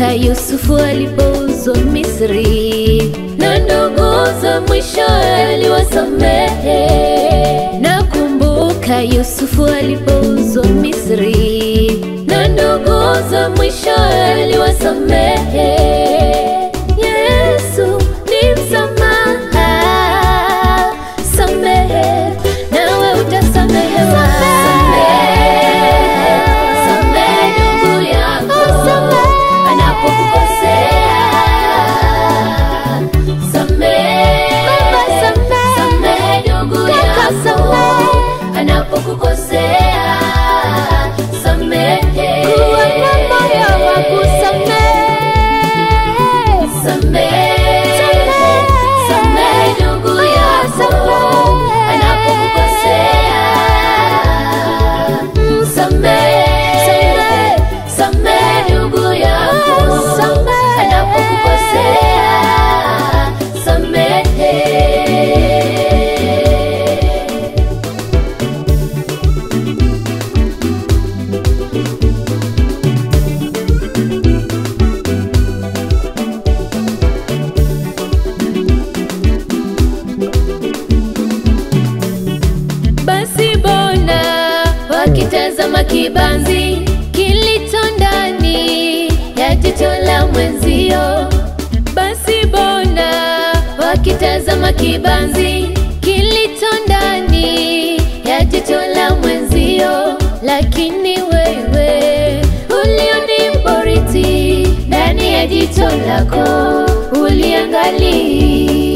Nakumbuka Yusufu alipouzwa Misri, na nduguze mwisho aliwasamehe. Nakumbuka Yusufu alipouzwa Misri, na nduguze mwisho aliwasamehe. Yesu ni msamaha, samehe nawe utasamehewa. Samehe ndugu yako anapokukosea. Samehe, samehe ndugu yako anapokukosea. Samehe, Kuwa na moyo wa kusamehe. Samehe, samehe ndugu yako anapokukosea. Samehe, samehe ndugu yako anapokukosea. Samehe. Basi bona wakitazama kibanzi kilicho ndani ya jicho la mwenzio. Basi bona wakitazama kibanzi kilicho ndani ya jicho la mwenzio, lakini wewe ulioni boriti ndani ya jicho lako uliangalia